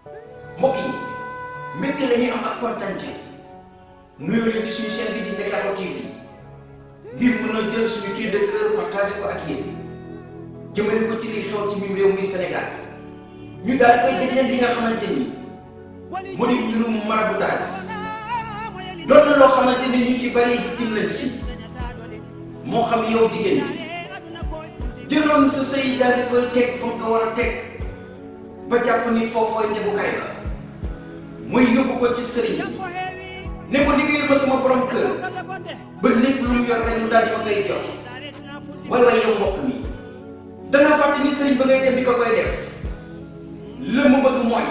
mbokk yi mbégte la ñuy am ak kontante nuyu leen ci suñu chaîne bi di Ndakaaru TV ngir mën a jël suñu cri de cœur partagé ko ak yéen jëmale ko ci li xew ci mim réew muy Sénégal ñu daal koy jagleel li nga xamante ni mu di mbirum maraboutage doon na loo xamante ni ñu ci bari victime lañ ci moo xam yow jigéen bi jëloon sa sëy daal di koy teg fa nga ko war a teg ba jàpp ni foofooy tegukaay ba muy yóbbu ko ci sëriñ bi ne ko liggéeyal ma sama borom kër ba lépp lu mu yor rek mu daal di ma koy jox way way yow mbokk mi da nga fàtte ni sëriñ ba ngay dem di ko koy def la mu bëgg mooy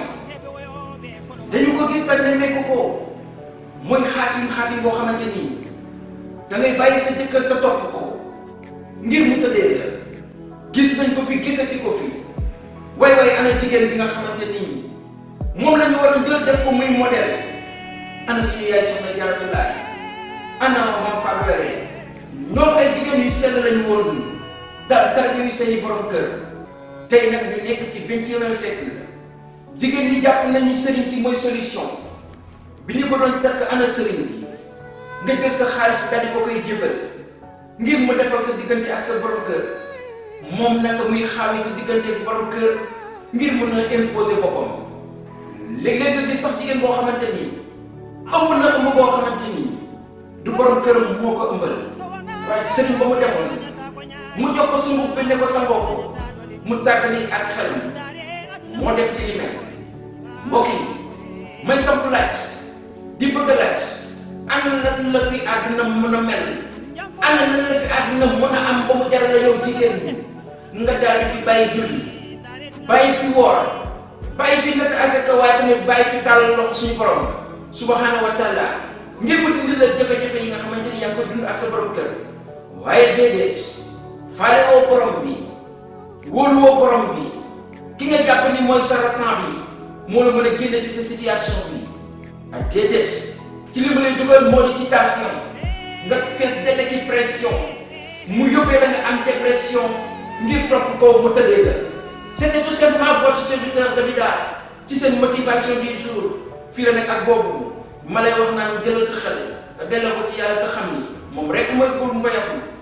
dañu ko gis tag ne nekk ko mooy xaatim xaatim boo xamante nii da ngay bàyyi sa jëkkër te topp ko ngir mu tëddee la gis nañ ko fi gisati ko fi way way ana jigéen bi nga xamante nii moom la ñu war a jël def ko muy modèle ana suñu yaay soxna Jaaratullaay ana maam Fatou Wele ñoom ay jigéen yu sell lañu woon daal dara yu seeni borom kër tey nag ñu nekk ci vingtième siècle jigéen ñi jàpp nañu sëriñ si mooy solution bi ñu ko doon takk ana sëriñ bi nga jël sa xaalis daal di ko koy jébal ngir mu defal sa diggante ak sa borom kër moom naka muy xaawi sa diggante ak borom kër ngir mën a imposer boppam léeg-léeg nga gis sax jigéen boo xamante ni ëmb na ëmb boo xamante ni du borom këram moo ko ëmbal waaye sëriñ ba mu demoon mu jox ko sunguf bi ne ko sa mbokk mu tàggali ak xelam moo def li ni mel mbokk yi may samp laaj di bëgg a laaj ana lan la fi àdduna mën a mel ana lan la fi àdduna mën a am ba mu jaral la yow jigéen bi nga daal di fi bàyyi julli bàyyi fi woor bàyyi fi natt asaka waaye tamit bàyyi fi tàll loxo suñu borom subhanahu wa taala ngir mu dindi la jafe-jafe yi nga xamante ni yaa ngi koy dund ak sa borom kër waaye déedéet faale woo borom bi wóolu woo borom bi ki nga jàpp ni mooy charlatan bi moo la mën a génne ci sa situation bi ak déedéet ci li ma lay dugal moo di ci tension nga fees delle ki pression mu yóbbee la nga am dépression ngir topp ko mu tëddee la c'était tout simplement votre serviteur Davida ci seen motivation du jour fii la nekk ak boobu ma lay wax naan jëlal sa xel delloo ko ci yàlla te xam ni moom rek mooy góor mu ko yàqu